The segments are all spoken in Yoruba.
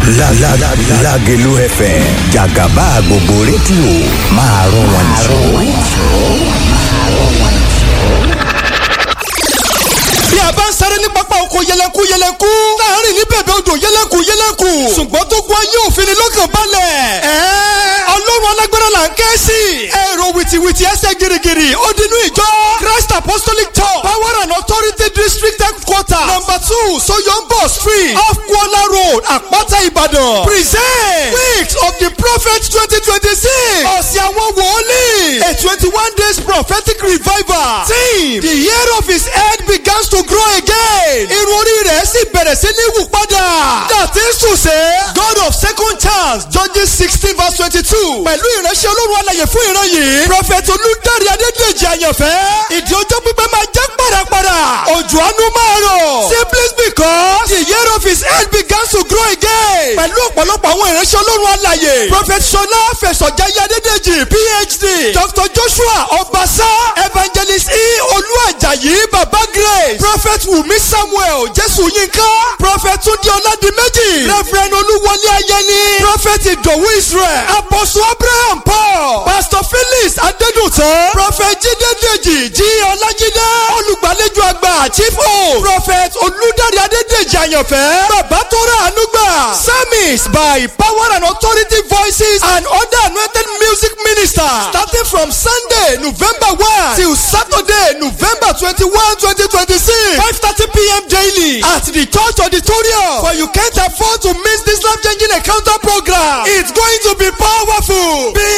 Lágelú FM jàgàbá gbogbo rédíò máa rún wọn bí a bá ń sáré ní pápá oko yẹlẹku yẹlẹku láàrin ní bẹ̀bẹ̀ odò yẹlẹku yẹlẹku ṣùgbọ́n tó kún ayé òfin ni lọ́kàn balẹ̀. ẹ̀ẹ́ ọlọ́run alágbára là ń ké sí. èrò wìtìwìtì ẹsẹ̀ girigiri ó dinú ìjọ Christ Apostolic Church Power and Authority District Headquarter number two Soyombo Street off Kuala Road Àpáta Ìbàdàn present weeks of the prophet twenty twenty six ọ̀sẹ̀ àwọn wòlíì a twenty one days prophetic revival team the year of his head begins to grow again. irun orí rẹ̀ sì bẹ̀rẹ̀ sí ní wù padà. dàtí sùsẹ́. God of second chance Judges sixteen verse twenty-two. pẹ̀lú ìránṣẹ́ olórun alàyè fún ìran yìí. prophet olùdarí adédèjì àyànfẹ́. ìdí ọjọ́ pípẹ́ máa jẹ́ pàràpàrà. òjò àánú máa rọ̀. simply because the year of his head begins to grow again. pẹ̀lú ọ̀pọ̀lọpọ̀ àwọn ìránṣẹ́ olórun alàyè. prophet sọlá fẹsọ̀jáyé adédèjì phd. dr joshua ọbaṣá evangelist e olúwàjàyí baba grace prophet wumi samuel jésù yínká prophet túndé ọládìméjì reverend olúwọlé ayẹni prophet ìdòwú israel apostle abraham paul pastor felix adédùtàn prophet jídé dèjì jí ọlájídé olùgbàlejò àgbà chief o prophet olùdarí adédèjì àyànfẹ́ bàbá tó rà ànúgbà service by power and authority voices and other anointed music ministers starting from sunday november one till saturday november twenty-one twenty twenty-six five thirty pm daily at the church auditorium for you can't afford to miss this life changing encounter program it's going to be powerful be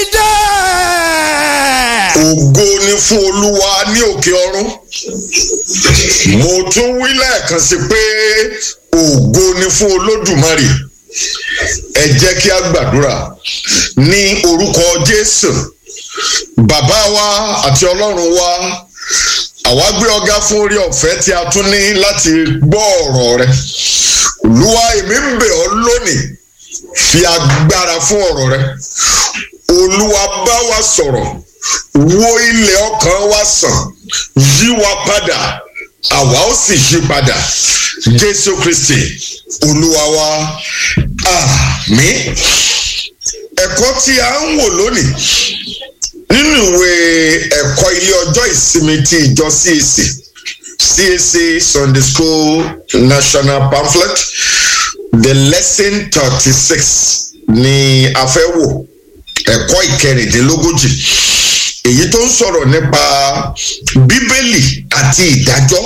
there. ògo ni fún olúwa ní òkè ọ̀run mo tún wí lẹ́ẹ̀kan sí pé ògo ni fún olódùmarè ẹ jẹ́ kí a gbàdúrà ní orúkọ jésù bàbá wa àti ọlọ́run wa àwa gbé ọgá fún orí ọ̀fẹ́ tí a tún ní láti gbọ́ ọ̀rọ̀ rẹ olúwa èmi ń bẹ̀ ọ́ lónìí fi agbára fún ọ̀rọ̀ rẹ olúwa bá wa sọ̀rọ̀ wo ilẹ̀ ọkàn wa sàn yí wa padà àwa ó sì yí padà jésù kristi olúwa wa àmín ẹ̀kọ́ tí a ń wò lónìí nínú ìwé ẹ̀kọ́ ilé ọjọ́ ìsinmi ti ìjọ CAC CAC Sunday School National Pamphlet the lesson thirty six ni a fẹ́ wò ẹ̀kọ́ ìkẹrìndínlógójì èyí tó ń sọ̀rọ̀ nípa bíbélì àti ìdájọ́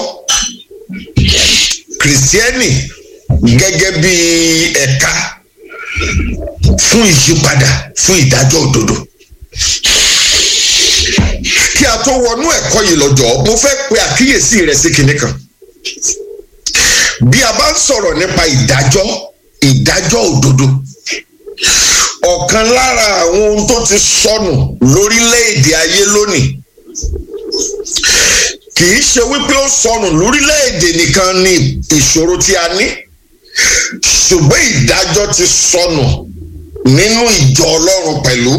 kìrìsìtẹ́nì gẹ́gẹ́ bí ẹ̀ka fún ìyípadà fún ìdájọ́ òdodo kí a tó wọnú ẹ̀kọ́ yìí lọ́jọ́ mo fẹ́ pe àkíyèsí rẹ̀ sí kinní kan bí a bá ń sọ̀rọ̀ nípa ìdájọ́ ìdájọ́ òdodo ọ̀kan lára àwọn ohun tó ti sọnù lórílẹ̀‐èdè ayé lónìí kì í ṣe wípé ó sọnù lórílẹ̀‐èdè nìkan ni ìṣòro tí a ní ṣùgbọ́n ìdájọ́ ti sọnù nínú ìjọ ọlọ́run pẹ̀lú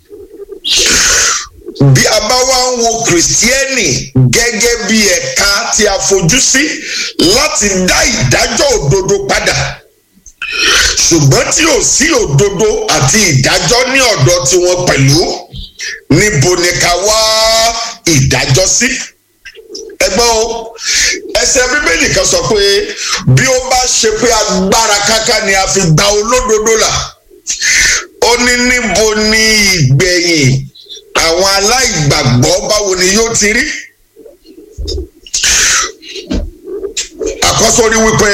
bí a bá wá ń wo kìrìsìtẹ́nì gẹ́gẹ́ bí ẹ̀ka tí a fojú sí láti dá ìdájọ́ òdodo padà ṣùgbọ́n tí ò sí òdodo àti ìdájọ́ ní ọ̀dọ̀ tiwọn pẹ̀lú níbo ni ká wá ìdájọ́ sí ẹgbọ́n o ẹsẹ̀ bíbélì kan sọ pé bí ó bá ṣe pé agbára káká ni a fi gba olódodo là ó ní níbo ni ìgbẹ̀yìn àwọn aláìgbàgbọ́ báwo ni yóò ti rí àkọ́sórí wípé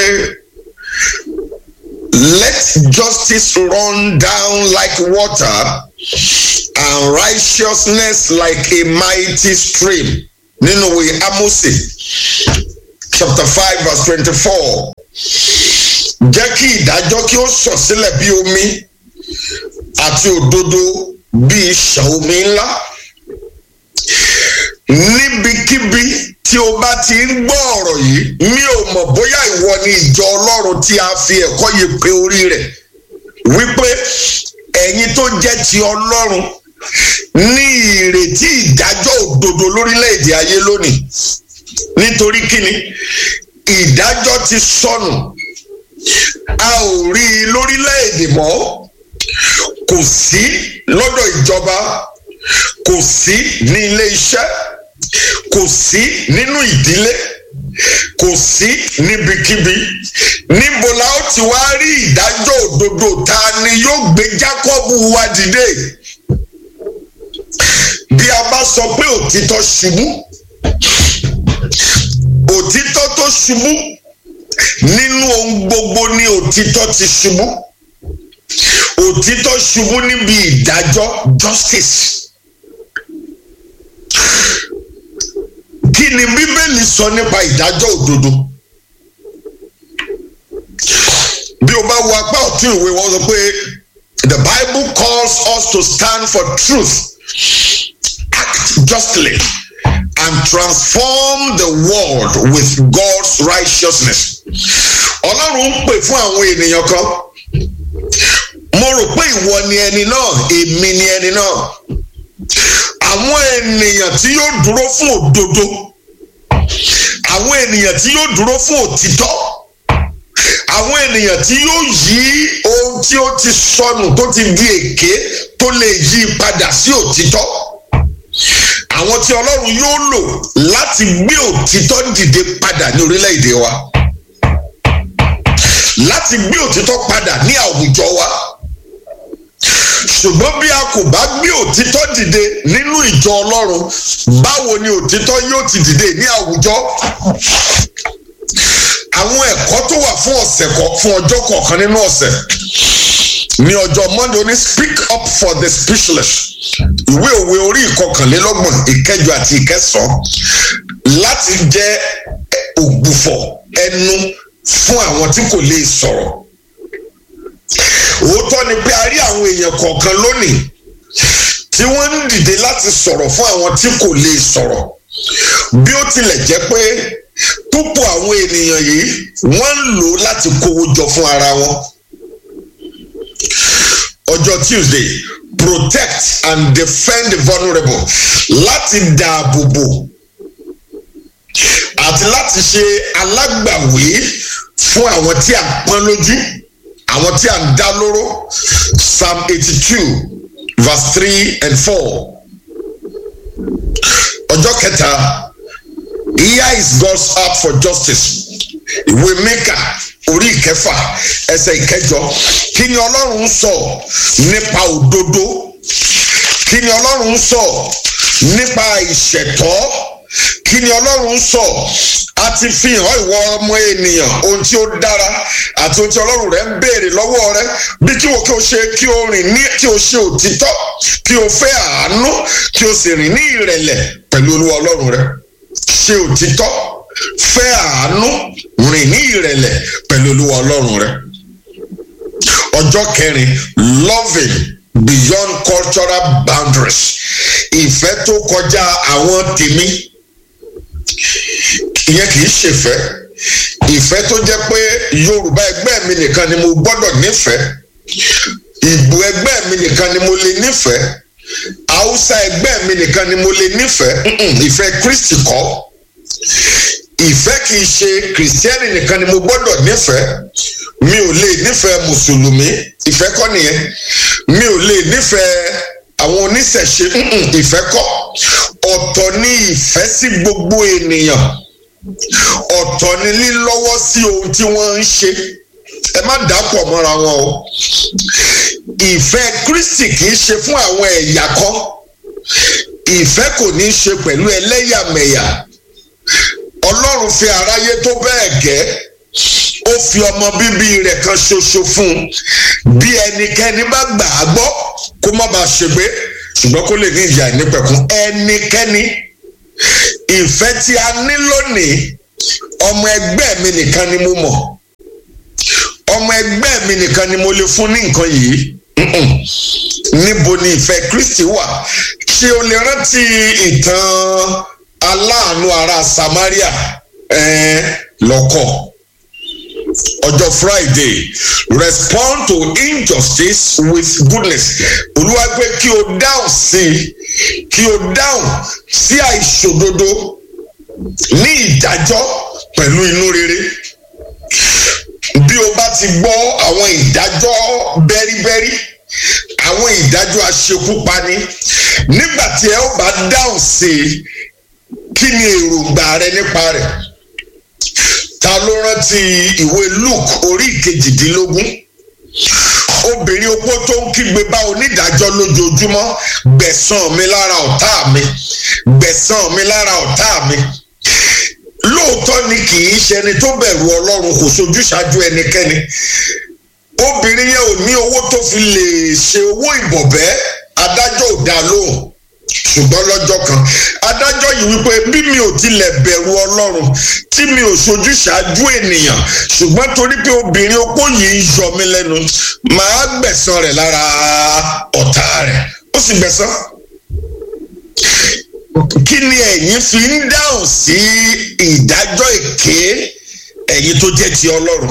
let justice run down like water and righteousness like a mighty stream nínú ìwé Ámósì chapter five verse twenty-four jẹ́ kí ìdájọ́ kí ó sọ̀ sílẹ̀ bí omi àti òdodo bí ìṣàn omi ńlá níbikíbi tí o bá ti ń gbọ́ ọ̀rọ̀ yìí mi ò mọ̀ bóyá ìwọ ni ìjọ ọlọ́run tí a fi ẹ̀kọ́ yìí pe orí rẹ̀ wípé ẹ̀yin tó jẹ́ ti ọlọ́run ní ìrètí ìdájọ́ òdodo lórílẹ̀‐èdè ayé lónìí nítorí kíni ìdájọ́ ti sọnù a ò rí i lórílẹ̀‐èdè mọ́ kò sí lọ́dọ̀ ìjọba kò sí ní ilé iṣẹ́ kò sí nínú ìdílé kò sí níbikíbi níbo la ó ti wá rí ìdájọ́ òdodo ta ni yóò gbé Jákọ́bù wá dìde bí a bá sọ pé òtítọ́ ṣubú òtítọ́ tó ṣubú nínú ohun gbogbo ni òtítọ́ ti ṣubú òtítọ́ ṣubú níbi ìdájọ́ justice kí ni bíbélì sọ nípa ìdájọ́ òdodo bí o bá wo apá ọ̀tún ìwé wọn sọ pé the bible calls us to stand for truth act justly and transform the world with God's righteousness. Ọlọ́run ń pè fún àwọn ènìyàn kan. Mo rò pé ìwọ ni ẹni náà, èmi ni ẹni náà. Àwọn ènìyàn tí yóò dúró fún òdodo. Àwọn ènìyàn tí yóò dúró fún òtítọ́. Àwọn ènìyàn tí yóò yí ohun tí ó ti sọnù tó ti di èké tó lè yí padà sí òtítọ́ àwọn tí ọlọ́run yóò lò láti gbé òtítọ́ dìde padà ní orílẹ̀-èdè wa láti gbé òtítọ́ padà ní àwùjọ wa ṣùgbọ́n bí a kò bá gbé òtítọ́ dìde nínú ìjọ ọlọ́run báwo ni òtítọ́ yóò ti dìde ní àwùjọ àwọn ẹ̀kọ́ tó wà fún ọ̀sẹ̀ fún ọjọ́ kọ̀ọ̀kan nínú ọ̀sẹ̀ ní ọjọ́ monday ó ní speak up for the speechless ìwé òwe orí ìkọkànlélọ́gbọ̀n ìkẹjọ àti ìkẹsàn-án láti jẹ́ ògbùfọ̀ ẹnu fún àwọn tí kò lè sọ̀rọ̀ òótọ́ ni pé a rí àwọn èèyàn kọ̀ọ̀kan lónìí tí wọ́n ń dìde láti sọ̀rọ̀ fún àwọn tí kò lè sọ̀rọ̀ bí ó tilẹ̀ jẹ́ pé púpọ̀ àwọn ènìyàn yìí wọ́n ń lò láti kówó jọ fún ara wọn ọjọ́ tuesday protect and defend the vulnerable láti dáàbò bò àti láti ṣe alágbàwí fún àwọn tí a pọ́n lójú àwọn tí a ń dá lóró psalm eighty two verse three and four ọjọ́ kẹta here is God's heart for justice ìwé mẹ́kà orí ìkẹfà ẹsẹ̀ ìkẹjọ kí ni ọlọ́run ń sọ nípa òdodo kí ni ọlọ́run ń sọ nípa ìṣẹ̀tọ́ kí ni ọlọ́run ń sọ a ti fi hàn ìwọ ọmọ ènìyàn ohun tí ó dára àti ohun tí ọlọ́run rẹ ń béèrè lọ́wọ́ rẹ bí kí o kí o ṣe kí o rìn ní kí o ṣe òtítọ́ kí o fẹ́ àánú kí o sì rìn ní ìrẹ̀lẹ̀ pẹ̀lú olúwa ọlọ́run rẹ ṣe òtítọ́ fẹ́ àánú rìn ní ìrẹ̀lẹ̀ pẹ̀lú olúwa ọlọ́run rẹ. ọjọ́ kẹrin loving beyond cultural boundaries ìfẹ́ tó kọjá àwọn tèmi ìyẹn kì í ṣèfẹ́ ìfẹ́ tó jẹ́ pé yorùbá ẹgbẹ́ mi nìkan ni mo gbọ́dọ̀ nífẹ̀ẹ́ ìgbò ẹgbẹ́ mi nìkan ni mo lè nífẹ̀ẹ́ haúsá ẹgbẹ́ mi nìkan ni mo lè nífẹ̀ẹ́ ìfẹ́ kristi kọ́ ìfẹ́ kì í ṣe kìrìsìtẹ́nì nìkan ni mo gbọ́dọ̀ nífẹ̀ẹ́ mi ò lè nífẹ̀ẹ́ mùsùlùmí ìfẹ́ kọ́ nìyẹn mi ò lè nífẹ̀ẹ́ àwọn oníṣẹ̀ṣe ìfẹ́ kọ́ ọ̀tọ̀ ni ìfẹ́ sí gbogbo ènìyàn ọ̀tọ̀ ni lílọ́wọ́ sí ohun tí wọ́n ń ṣe ẹ má dàpọ̀ mọ́ra wọn o ìfẹ́ kristi kì í ṣe fún àwọn ẹ̀yà kan ìfẹ́ kò ní í ṣe pẹ̀lú ẹlẹ́yàmẹ̀yà ọlọ́run fi aráyé tó bẹ́ẹ̀ gẹ́ ó fi ọmọ bíbí rẹ̀ kan ṣoṣo fún un bí ẹnikẹ́ni bá gbà á gbọ́ kó má bàa ṣègbé ṣùgbọ́n kó lè ní ìyà ìnípẹ̀kun ẹnikẹ́ni ìfẹ́ tí a ní lónìí ọmọ ẹgbẹ́ mi nìkan ni mo mọ̀ ọmọ ẹgbẹ́ mi nìkan ni mo lè fún ní nǹkan yìí níbo ni ìfẹ́ Kristi wà ṣé o lè rántí ìtàn aláàánú ará Samaria ẹ̀ẹ́n lọ́kọ̀ ọjọ́ Friday respond to injustice with goodness olúwa pé kí o dáhùn sí i kí o dáhùn sí àìṣòdodo ní ìdájọ́ pẹ̀lú inú rere bí o bá ti gbọ́ àwọn ìdájọ́ bẹ́ríbẹ́rí àwọn ìdájọ́ aṣekúpani nígbà tí ẹ ó bá dáhùn sí i kí ni èròǹgbà rẹ nípa rẹ̀ ta ló rántí ìwé Luke orí ìkejìdínlógún obìnrin opó tó ń kígbe bá onídàájọ́ lójoojúmọ́ gbẹ̀san mi lára ọ̀tá mi gbẹ̀san mi lára ọ̀tá mi lóòótọ́ ni kì í ṣẹni tó bẹ̀rù ọlọ́run kò sojú ṣáájú ẹnikẹ́ni obìnrin yẹn ò ní owó tó fi lè ṣe owó ìbọ̀bẹ́ adájọ́ ò dá lóhùn ṣùgbọ́n lọ́jọ́ kan adájọ́ yìí wípé bí mi ò tilẹ̀ bẹ̀rù ọlọ́run tí mi ò sojú ṣáájú ènìyàn ṣùgbọ́n torí pé obìnrin opó yìí ń yọ mí lẹ́nu màá gbẹ̀san rẹ̀ lára ọ̀tá rẹ̀ ó sì gbẹ̀san kí ni ẹ̀yin fi ń dáhùn sí ìdájọ́ èké ẹ̀yin tó jẹ́ ti ọlọ́run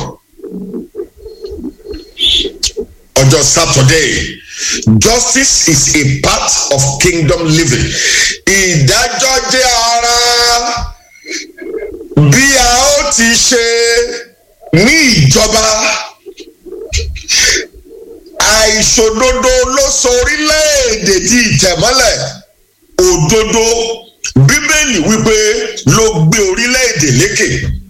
ọjọ́ Saturday justice is a part of kingdom living ìdájọ́ jẹ́ ara bí a ó ti ṣe ní ìjọba àìṣòdodo ló sọ orílẹ̀-èdè di ìtẹ̀mọ́lẹ̀ òdodo bíbélì wípé ló gbé orílẹ̀-èdè lékè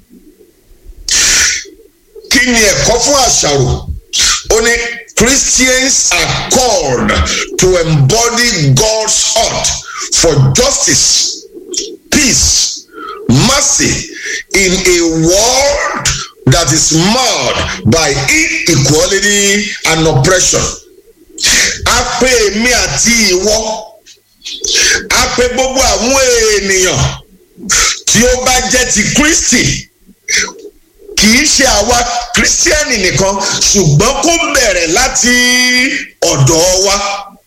kí ni ẹ̀kọ́ fún àṣàrò ó ní Christians are called to embody God's heart for justice peace mercy in a world that is marred by inequality and oppression a pè mí àti ìwọ a pè gbogbo àwọn ènìyàn tí ó bá jẹ́ ti Kristi kì í ṣe àwa kírísítíẹ́nì nìkan ṣùgbọ́n kó bẹ̀rẹ̀ láti ọ̀dọ̀ wa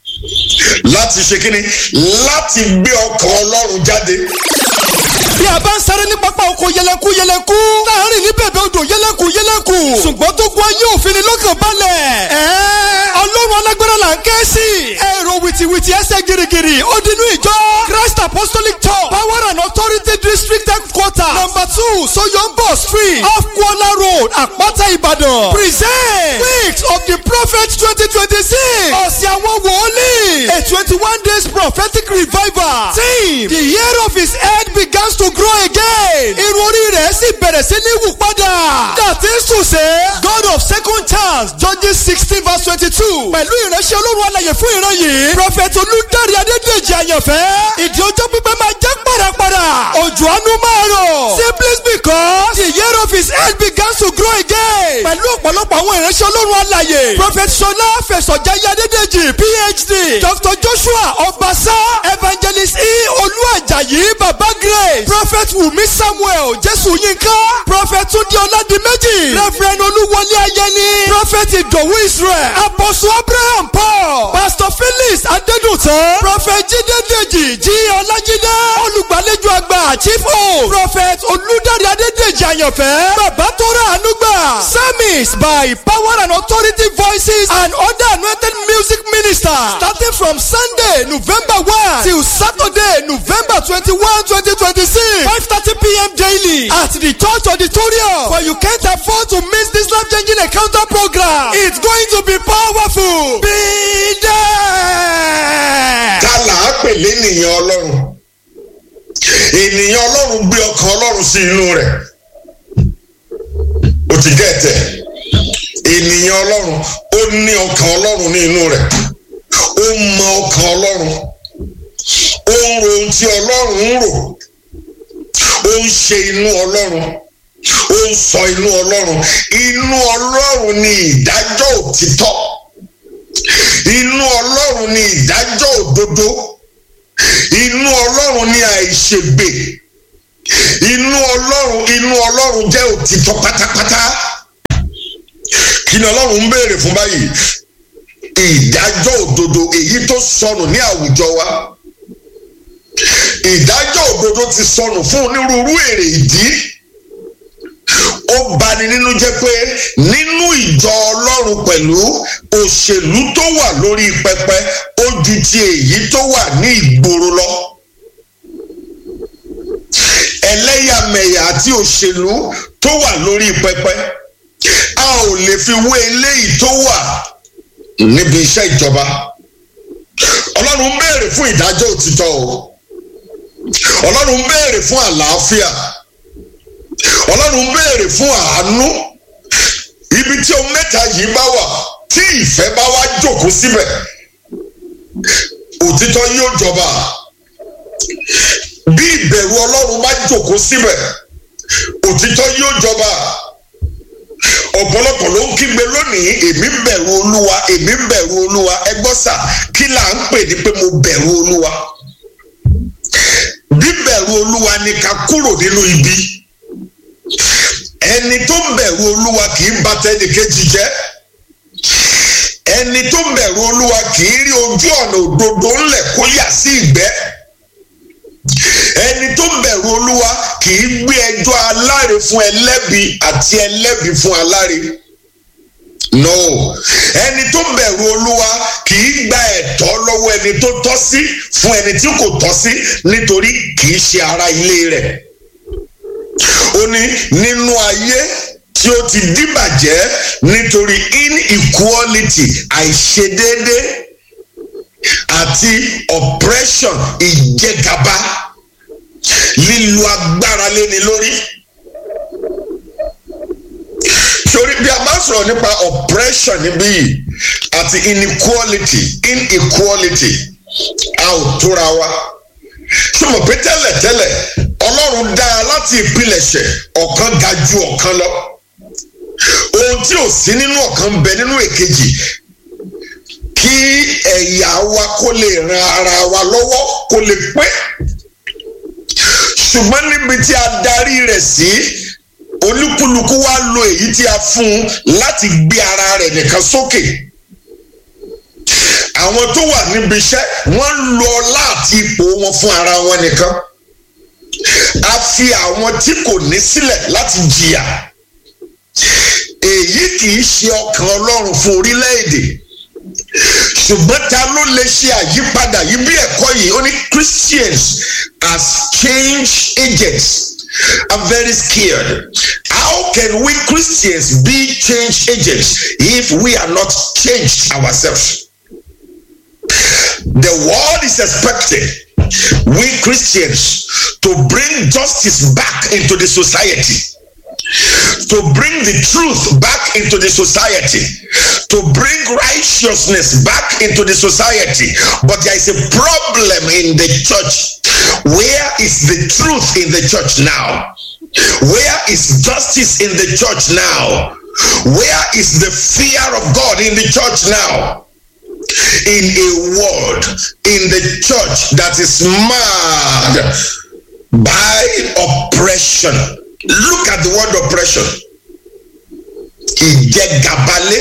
láti ṣe kíni láti gbé ọkàn Ọlọ́run jáde. bí a bá ń sáré ní pápá oko yẹlẹku yẹlẹku láàrin ní bẹ̀bẹ̀ odò yẹlẹku yẹlẹku ṣùgbọ́n tó gbọ́ ayé òfin ni lọ́kàn balẹ̀. ẹ̀ẹ́ ọlọ́run alágbára là ń ké sí. èrò wìtìwìtì ẹsẹ̀ girigiri ó dinú ìjọ Christ Apostolic Church Power and Authority District Headquarter number two Soyombo Street off Kuala Road Àpáta Ìbàdàn present weeks of the prophet twenty twenty six ọ̀sẹ̀ àwọn wòlíì a twenty one days prophetic revival team the year of his head begins to grow again irun orí rẹ̀ sì bẹ̀rẹ̀ sí ní wù padà that is to say God of second chance Judges sixteen verse twenty two pẹ̀lú ìránṣẹ́ olórun alàyè fún ìran yìí prophet olùdarí adédèjì àyànfẹ́ ìdí ọjọ́ pípẹ́ máa jẹ́ pàràpàrà òjò àánú máa rọ̀ simply because the year of his head begins to grow again pẹ̀lú ọ̀pọ̀lọpọ̀ àwọn ìránṣẹ́ olórun alàyè prophet sọlá fẹsọ̀jáyé adédèjì phd dr joshua ọbaṣá evangelist e olúwàjàyí baba grace prophet wumi samuel jésù yínká prophet túndé ọládìméjì reverend olúwọlé ayẹni prophet ìdòwú israel apostle abraham paul pastor felix adédùtàn prophet jídé dèjì jí ọlájídé olùgbàlejò àgbà chief o prophet olùdarí adédèjì àyànfẹ́ bàbá tó rà ànúgbà sermons by power and authority voices and other anointed music ministers starting from sunday november one till saturday november twenty-one twenty twenty-six five thirty pm daily at the church auditorium for you can't afford to miss this life changing encounter program it's going to be powerful be there. ta là á pè lénìyàn ọlọ́run ènìyàn ọlọ́run gbé ọkàn ọlọ́run sí inú rẹ̀ ó ti gẹ̀tẹ̀ ènìyàn ọlọ́run ó ní ọkàn ọlọ́run ní inú rẹ̀ ó mọ ọkàn ọlọ́run ó ń ro ohun tí ọlọ́run ń rò ó ń ṣe inú ọlọ́run ó ń sọ inú ọlọ́run inú ọlọ́run ni ìdájọ́ òtítọ́ inú ọlọ́run ni ìdájọ́ òdodo inú ọlọ́run ni àìṣègbè inú ọlọ́run inú ọlọ́run jẹ́ òtítọ́ pátápátá kí ni ọlọ́run ń béèrè fún báyìí ìdájọ́ òdodo èyí tó sọnù ní àwùjọ wa ìdájọ́ òdodo ti sọnù fún onírúurú èrè ìdí ó bani nínú jẹ́ pé nínú ìjọ ọlọ́run pẹ̀lú òṣèlú tó wà lórí pẹpẹ ó ju ti èyí tó wà ní ìgboro lọ ẹlẹ́yàmẹ̀yà àti òṣèlú tó wà lórí pẹpẹ a ò lè fi wé eléyìí tó wà níbi iṣẹ́ ìjọba ọlọ́run ń béèrè fún ìdájọ́ òtítọ́ o ọlọ́run ń béèrè fún àlàáfíà ọlọ́run ń béèrè fún àánú ibi tí ohun mẹ́ta yìí bá wà tí ìfẹ́ bá wá jókòó síbẹ̀ òtítọ́ yóò jọba bí ìbẹ̀rù ọlọ́run bá jókòó síbẹ̀ òtítọ́ yóò jọba ọ̀pọ̀lọpọ̀ ló ń kígbe lónìí èmi bẹ̀rù olúwa èmi bẹ̀rù olúwa ẹ gbọ́ sà kí là ń pè ní pé mo bẹ̀rù olúwa bíbẹ̀rù olúwa ni ká kúrò nínú ibi ẹni tó bẹ̀rù olúwa kì í bà tẹnìkejì jẹ́ ẹni tó bẹ̀rù olúwa kì í rí ojú ọ̀nà òdodo ńlẹ̀ kó yà sí ìgbẹ́ ẹni tó bẹ̀rù olúwa kì í gbé ẹjọ́ aláre fún ẹlẹ́bi àti ẹlẹ́bi fún aláre no ẹni tó bẹ̀rù olúwa kì í gba ẹ̀tọ́ lọ́wọ́ ẹni tó tọ́ sí fún ẹni tí kò tọ́ sí nítorí kì í ṣe ara ilé rẹ̀ ó ní nínú ayé tí ó ti dìbàjẹ́ nítorí inequality àìṣedéédé àti oppression ìjẹgàba lílo agbára léni lórí torí bí a bá sọ̀rọ̀ nípa oppression níbí yìí àti inequality inequality a ò tóra wa sọmọ pé tẹ́lẹ̀tẹ́lẹ̀ ọlọ́run dá a láti ìpilẹ̀ṣẹ̀ ọ̀kan ga ju ọ̀kan lọ ohun tí ò sí nínú ọ̀kan bẹ nínú èkejì kí ẹ̀yà wa kó lè ran ara wa lọ́wọ́ kó lè pé ṣùgbọ́n níbi tí a darí rẹ̀ sí olúkúlùkù wa lo èyí tí a fún un láti gbé ara rẹ̀ nìkan sókè àwọn tó wà níbi iṣẹ́ wọ́n lo ọlá àti ipò wọn fún ara wọn nìkan a fi àwọn tí kò ní sílẹ̀ láti jìyà èyí kì í ṣe ọkàn ọlọ́run fún orílẹ̀-èdè ṣùgbọ́n ta ló lè ṣe àyípadà yìí bí ẹ̀kọ́ yìí ó ní Christians as change agents I'm very scared how can we Christians be change agents if we are not changed ourselves the world is expecting we Christians to bring justice back into the society to bring the truth back into the society, to bring righteousness back into the society. But there is a problem in the church. Where is the truth in the church now? Where is justice in the church now? Where is the fear of God in the church now? In a world, in the church that is marred by oppression. Look at the word oppression. Ìjẹgàbalẹ̀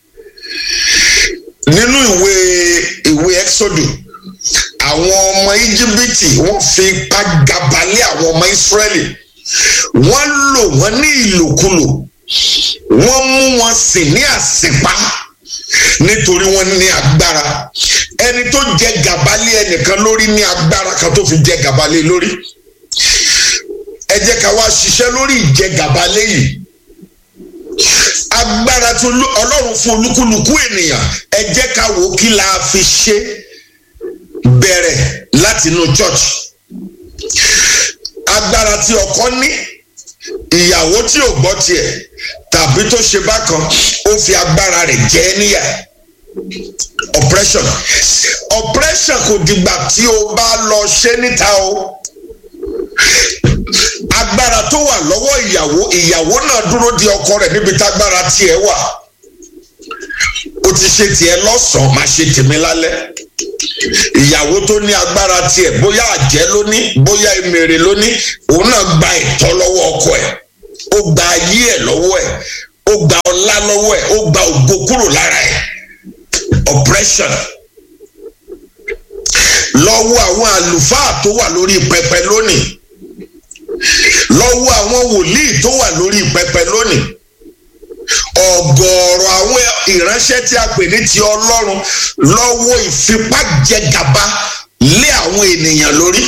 nínú ìwé ìwé Exodus àwọn ọmọ Íjíbítì wọ́n fi ipá gàbalẹ̀ àwọn ọmọ Ísírẹ́lì wọ́n lò wọ́n ní ìlòkulò wọ́n mú wọn sìn ní àsìpá nítorí wọ́n ní agbára ẹni tó jẹ gàbalẹ̀ ẹnìkan lórí ní agbára kan tó fi jẹ gàbalẹ̀ lórí ẹ jẹ́ ká wá ṣiṣẹ́ lórí ìjẹgàba lẹ́yìn agbára tí ọlọ́run fún olúkúlùkù ènìyàn ẹ jẹ́ ká wò ó kí la fi ṣe bẹ̀rẹ̀ láti inú church agbára tí ọkọ ní ìyàwó tí ò gbọ́ tiẹ̀ tàbí tó ṣe bákan ó fi agbára rẹ̀ jẹ ẹ́ níyà oppression oppression kò dìgbà tí o bá lọ ṣe níta o agbára tó wà lọ́wọ́ ìyàwó ìyàwó náà dúró di ọkọ rẹ̀ níbi tágbára tiẹ̀ wà ó ti ṣe tiẹ̀ lọ́sàn-án máa ṣe tèmi lálẹ́ ìyàwó tó ní agbára tiẹ̀ bóyá àjẹ́ ló ní bóyá emèrè ló ní òun náà gba ìtọ́ lọ́wọ́ ọkọ ẹ̀ ó gba ayé ẹ̀ lọ́wọ́ ẹ̀ ó gba ọlá lọ́wọ́ ẹ̀ ó gba ògo kúrò lára ẹ̀ oppression lọ́wọ́ àwọn àlùfáà tó wà lórí pẹpẹ lónìí lọ́wọ́ àwọn wòlíì tó wà lórí pẹpẹ lónìí ọ̀gọ̀ọ̀rọ̀ àwọn ìránṣẹ́ tí a pè ní ti ọlọ́run lọ́wọ́ ìfipájẹgàba lé àwọn ènìyàn lórí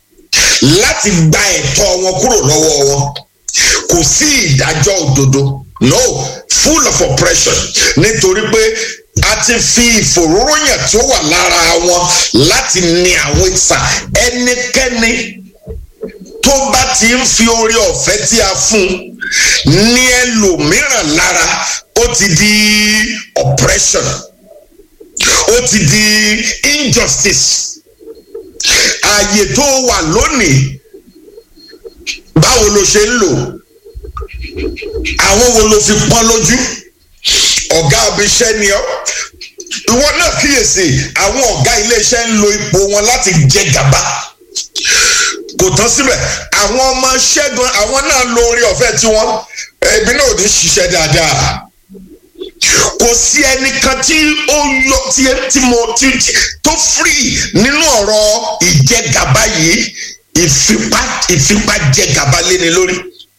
láti gba ẹ̀tọ́ wọn kúrò lọ́wọ́ wọn kò sí ìdájọ́ òdodo no full of oppression nítorí pé a ti fi ìfòróróyàn tí ó wà lára wọn láti ní àwọn ìsà ẹnikẹ́ni tó bá ti ń fi oore ọ̀fẹ́ tí a fún ní ẹlòmíràn lára ó ti di oppression ó ti di injustice ààyè tó wà lónìí báwo ló ṣe ń lò àwọn wo ló fi pọ́n lójú ọ̀gá abiṣẹ́ ni ọ́ ìwọ náà kíyèsí àwọn ọ̀gá iléeṣẹ́ ń lo ipò wọn láti jẹ gàba kò tán síbẹ̀ àwọn ọmọ ṣẹ́gun àwọn náà lo orí ọ̀fẹ́ tiwọn ẹbí náà ò ní ṣiṣẹ́ dáadáa kò sí ẹnìkan tí ó yọ tí tí mo tí tó free nínú ọ̀rọ̀ ìjẹgàba yìí ìfipá ìfipá jẹgàba léni lórí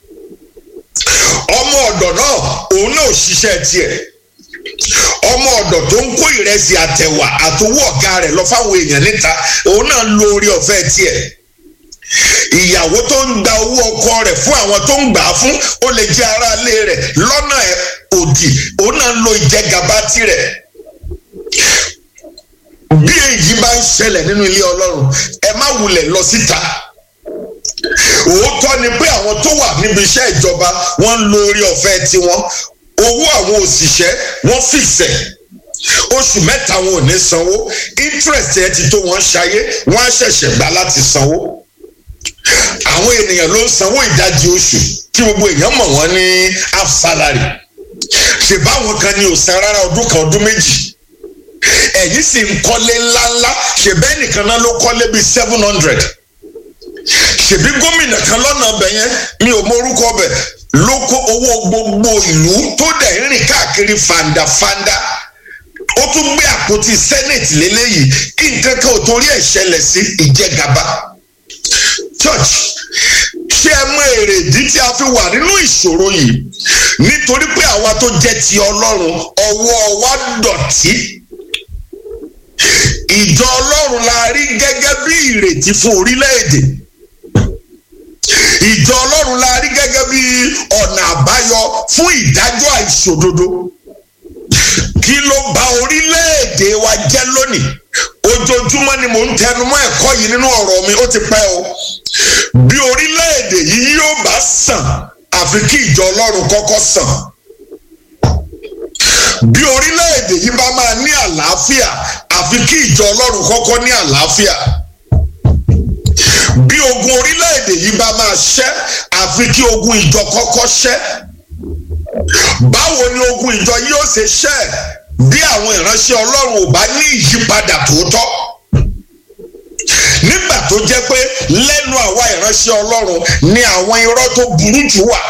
ọmọ ọ̀dọ̀ náà òun náà ò ṣiṣẹ́ tiẹ̀ ọmọ ọ̀dọ̀ tó ń kó ìrẹsì àtẹ̀wà àtowó ọ̀gá rẹ̀ lọ fáwọn èèyàn níta òun náà lo orí ọ̀fẹ́ tiẹ̀ ìyàwó tó ń gba owó ọkọ rẹ̀ fún àwọn tó ń gbà á fún ó lè jẹ́ aráalé rẹ̀ lọ́nà òdì òun náà lo ìjẹgàba tirẹ̀ bí èyí bá ń ṣẹlẹ̀ nínú ilé ọlọ́run ẹ má wulẹ̀ lọ síta òótọ́ ni pé àwọn tó wà níbi iṣẹ́ ìjọba wọ́n ń lo orí ọ̀fẹ́ tiwọn owó àwọn òṣìṣẹ́ wọ́n fìṣẹ̀ oṣù mẹ́ta wọn ò ní sanwó interest ẹ ti tó wọn ṣayé wọ́n á ṣẹ̀ṣẹ̀ gbà láti sanwó àwọn ènìyàn ló ń sanwó ìdajì oṣù tí gbogbo èèyàn mọ̀ wọ́n ní half salary ṣèbáwọn kan ní òsàn rárá ọdún kan ọdún méjì ẹ̀yìn sì ń kọ́lé ńláńlá ṣèbẹ́ nìkan náà ló kọ́lé bíi seven hundred ṣèbí gómìnà kan lọ́nà ọbẹ̀ yẹn mi ò mọ orúkọ ọbẹ̀ ló kó owó gbogbo ìlú tó dẹ̀ ń rìn káàkiri fandafanda ó tún gbé àpótí senate lélẹ́yìí kí nǹkan kan ò torí ẹ̀ ṣẹlẹ̀ sí ìjẹgàba church ṣé ẹ mọ èrè ìdí tí a fi wà nínú ìṣòro yìí nítorí pé àwa tó jẹ́ ti ọlọ́run ọwọ́ wa dọ̀tí ìjọ ọlọ́run la rí gẹ́gẹ́ bí ìrètí fún orílẹ̀-èdè ìjọ ọlọ́run la rí gẹ́gẹ́ bí ọ̀nà àbáyọ fún ìdájọ́ àìṣòdodo kí ló bà orílẹ̀-èdè wa jẹ́ lónìí ojoojúmọ́ ni mò ń tẹnumọ́ ẹ̀kọ́ yìí nínú ọ̀rọ̀ mi ó ti pẹ́ o bí orílẹ̀-èdè yìí yóò bá sàn àfi kí ìjọ ọlọ́run kọ́kọ́ sàn bí orílẹ̀-èdè yìí bá máa ní àlàáfíà àfi kí ìjọ ọlọ́run kọ́kọ́ ní àlàáfíà bí ogun orílẹ̀-èdè yìí bá máa ṣẹ́ àfi kí ogun ìjọ kọ́kọ́ ṣẹ́ báwo ni ogun ìjọ yóò ṣe ṣẹ́ bí àwọn ìránṣẹ́ ọlọ́run ò bá ní ìyípadà tòótọ́ nígbà tó jẹ́ pé lẹ́nu àwa ìránṣẹ́ ọlọ́run ni àwọn irọ́ tó burú jù wà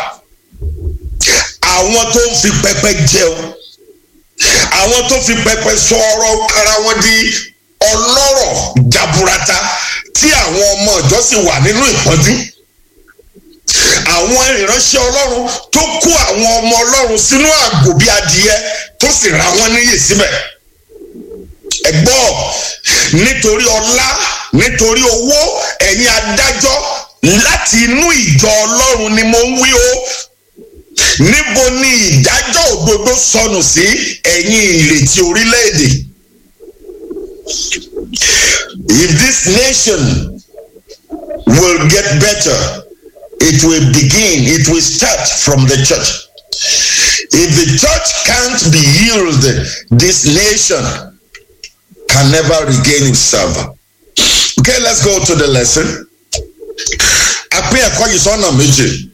àwọn tó ń fi pẹpẹ jẹun àwọn tó fi pẹpẹ sọ ọ̀rọ̀ ara wọn di ọlọ́rọ̀ jaburata tí àwọn ọmọ ìjọ sì wà nínú ìpọ́njú àwọn ìránṣẹ́ ọlọ́run tó kó àwọn ọmọ ọlọ́run sínú àgò bí adìyẹ tó sì ra wọn níyè síbẹ̀ ẹ̀gbọ́ nítorí ọlá nítorí owó ẹ̀yin adájọ́ láti inú ìjọ ọlọ́run ni mo ń wí o níbo ni ìdájọ́ òdodo sọnù sí ẹ̀yin ìrètí orílẹ̀-èdè if this nation will get better it will begin it will start from the church if the church can't be healed this nation can never regain itself okay let's go to the lesson àpín ẹ̀kọ́ yìí sọ́nà méjì.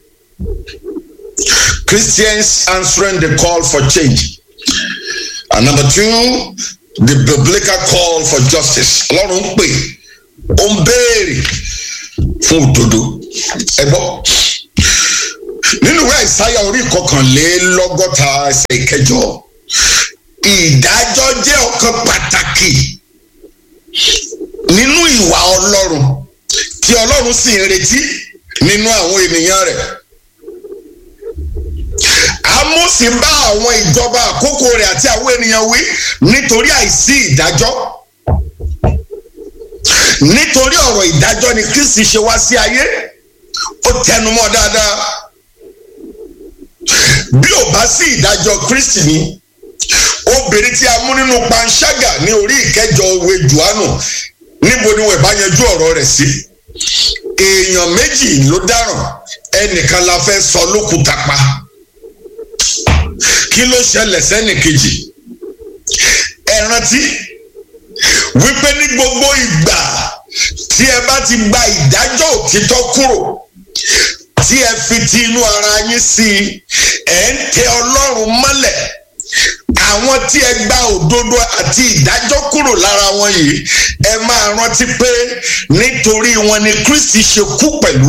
Christians answering the call for change. And number two, the biblical call for justice. Ọlọ́run ń pè ó ń béèrè fún òdodo. Ẹ gbọ́. Nínú ìwé àìsáyà orí ìkọkànlélọ́gọ́ta ẹsẹ̀ ìkẹjọ, ìdájọ́ jẹ́ ọ̀kan pàtàkì nínú ìwà Ọlọ́run tí Ọlọ́run sì ń retí nínú àwọn ènìyàn rẹ̀. Ámósì bá àwọn ìjọba àkókò rẹ̀ àti àwọn ènìyàn wí nítorí àìsí ìdájọ́. Nítorí ọ̀rọ̀ ìdájọ́ ni Kristi ṣe wá sí ayé, ó tẹnumọ́ dáadáa. bí ò bá sí ìdájọ́ kristi ni obìnrin tí a mú nínú panṣágà ní orí ìkẹjọ òwe johannu níbo ni wọn bá yanjú ọ̀rọ̀ rẹ̀ sí èèyàn méjì ló dáràn ẹnìkan la fẹ́ sọ lókùúta pa kí ló ṣẹlẹ̀ sẹ́nì kejì ẹ rántí wípé ní gbogbo ìgbà tí ẹ bá ti gba ìdájọ́ òtítọ́ kúrò tí ẹ fi ti inú ara yín sí i ẹ ń tẹ ọlọ́run mọ́lẹ̀ àwọn tí ẹ gba òdodo àti ìdájọ́ kúrò lára wọn yìí ẹ máa rántí pé nítorí wọn ni kristi ṣe kú pẹ̀lú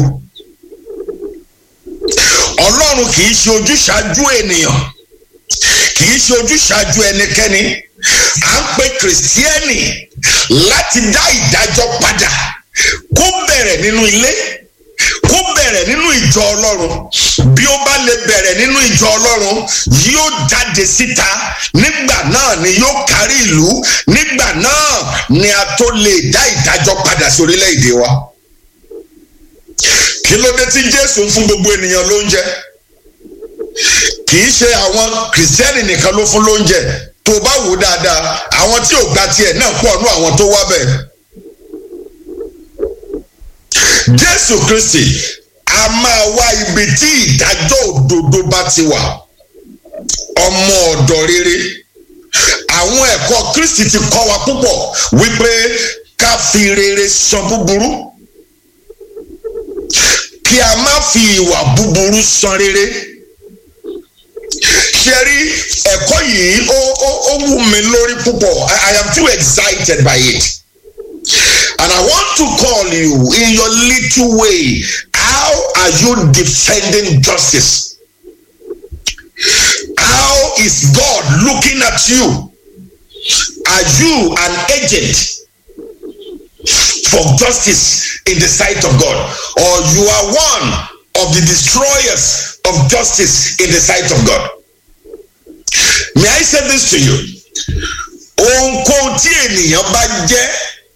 ọlọ́run kì í ṣe ojúṣàájú ènìyàn kì í ṣe ojúṣàájú ẹnikẹ́ni à ń pe kìrìsìtíẹ́nì láti dá ìdájọ́ padà kó bẹ̀rẹ̀ nínú ilé kó bẹ̀rẹ̀ nínú ìjọ ọlọ́run bí ó bá lè bẹ̀rẹ̀ nínú ìjọ ọlọ́run yóò jáde síta nígbà náà ni yóò kárí ìlú nígbà náà ni a tó lè dá ìdájọ́ padà sí orílẹ̀-èdè wa kí ló dé tí jésù ń fún gbogbo ènìyàn lóúnjẹ kì í ṣe àwọn kìrìsìtẹ́nì nìkan ló fún lóúnjẹ tó bá wò dáadáa àwọn tí ò gba tiẹ̀ náà pọ̀ nú àwọn tó wá bẹ̀. jésù kristi a máa wá ibi tí ìdájọ́ òdodo bá ti wà ọmọ ọ̀dọ̀ rere àwọn ẹ̀kọ́ kristi ti kọ́ wa púpọ̀ wípé ká fi rere san búburú kí a má fi ìwà búburú san rere ṣe rí ẹ̀kọ́ yìí ó ó ó wù mí lórí púpọ̀ I, I am too excited by it and I want to call you in your little way how are you defending justice how is God looking at you are you an agent for justice in the sight of God or you are one of the destroyers of justice in the sight of God. May I say this to you? Ohunkóhun tí ènìyàn bá jẹ́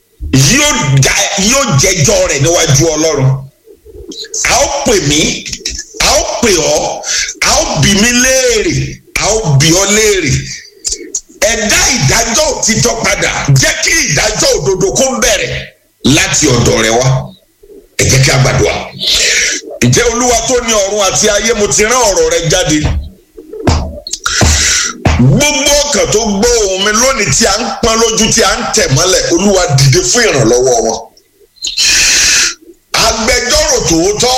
yóò jẹjọ́ rẹ̀ níwájú Ọlọ́run. A ó pè mí, a ó pè ọ́, a ó bí mi léèrè, a ó bí ọ léèrè. Ẹ dá ìdájọ́ òtítọ́ padà, jẹ́ kí ìdájọ́ òdodo kó bẹ̀rẹ̀ láti ọ̀dọ̀ rẹ wá. Ẹ jẹ́ kí a gbàdúrà ǹjẹ́ olúwa tó ní ọ̀run àti ayé mo ti rán ọ̀rọ̀ rẹ jáde gbogbo ọkàn tó gbọ́ ohùn mi lónìí tí a ń pọ́n lójú tí a ń tẹ̀ mọ́lẹ̀ olúwa dìde fún ìrànlọ́wọ́ wọn agbẹjọ́rò tòótọ́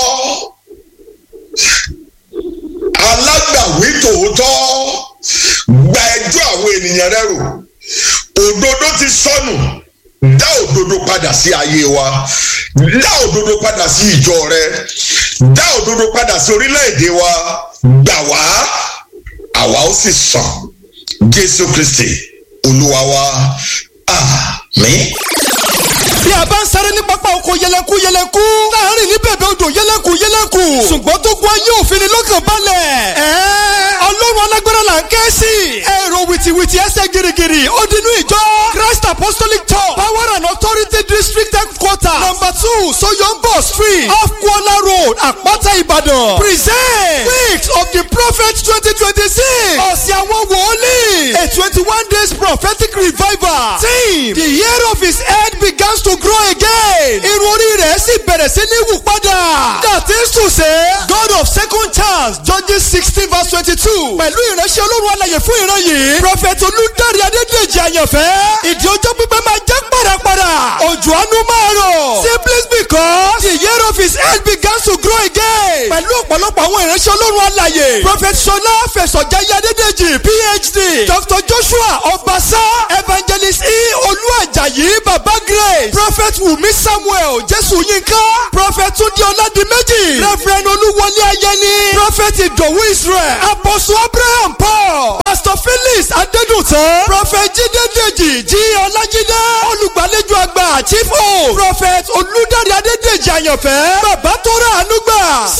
alágbàwí tòótọ́ gba ẹjọ́ àwọn ènìyàn rẹ rò òdodo ti sọnù dá òdodo padà sí ayé wa dá òdodo padà sí ìjọ rẹ dá òdodo padà sí orílẹ̀-èdè wa gbà wá àwa ó sì sàn jésù kristi olúwa wa àmín. bí a bá ń sáré ní pápá oko yẹlẹku yẹlẹku láàrin ní bèbè odò yẹlẹku yẹlẹku ṣùgbọ́n tó kún ayé òfin ni lọ́kàn balẹ̀. ẹ̀ẹ́ ọlọ́run alágbára là ń ké sí. èrò wìtìwìtì ẹsẹ̀ girigiri ó dinú ìjọ christ apostolic church power and authority district headquarter number two soyombo street off kuala road àpáta ìbàdàn present weeks of the prophet twenty twenty six ọ̀sẹ̀ àwọn wòlíì a twenty one days prophetic revival team the year of his head begins to grow again irun orí rẹ̀ sì bẹ̀rẹ̀ sí ní wù padà that is to say god of second chance judges sixteen verse twenty-two pẹ̀lú ìránṣẹ́ olórun alàyè fún ìran yìí prophet olùdarí adédèjì àyànfẹ́ ìdí ọjọ́ pípẹ́ máa jẹ́ pàràpàrà òjò àánú máa rọ̀ simply because the year of his head begins to grow again pẹ̀lú ọ̀pọ̀lọpọ̀ àwọn ìránṣẹ́ olórun alàyè prophet sọlá fẹsọ̀jáyé adédèjì phd dr joshua ọbaṣá evangelist e olúwàjàyí baba grace prophet wumi samuel jésù yínká prophet túndé ọládìméjì reverend olúwọlé ayẹni prophet ìdòwú israel apostle abraham paul pastor felix adédùtàn prophet jídé dèjì jí ọlájídé olùgbàlejò àgbà chief o prophet olùdarí adédèjì àyànfẹ́ bàbá tó rà ànúgbà sami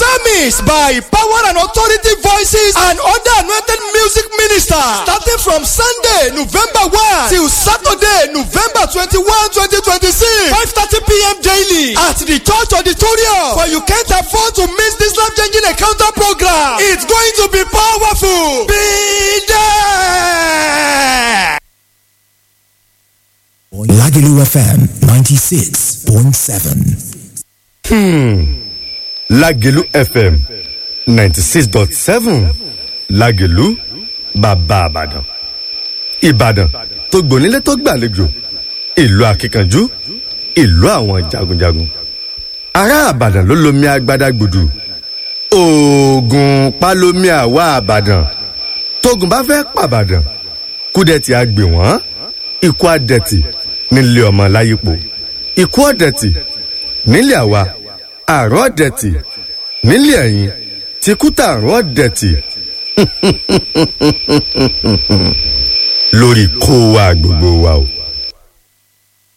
mixed by Power and Authority Voices and other anointed music ministers. Starting from Sunday, November 1 till Saturday, November 21, 2026. 5.30 p.m. daily at the church auditorium. For you can't afford to miss this life-changing encounter program. It's going to be powerful. Be there. Lagelu FM 96.7. lágẹ̀lú fm ninety six dot seven lágẹ̀lú bàbá àbàdàn ìbàdàn tó gbònílé tó gbàlejò ìlú akíkanjú ìlú àwọn jagunjagun ará àbàdàn ló lomi agbada gbùdù oògùn palomi àwa àbàdàn tógun bá fẹ́ pàbàdàn kúdẹ̀tì àgbè wọ́n ikú àdẹ̀tì nílé ọmọ láyípo ikú ọ̀dẹ̀tì nílé àwa àrùn ọ̀dẹ̀tì nílé ẹ̀yìn tìkútà àrùn ọ̀dẹ̀tì lórí kó wa gbogbo wa o.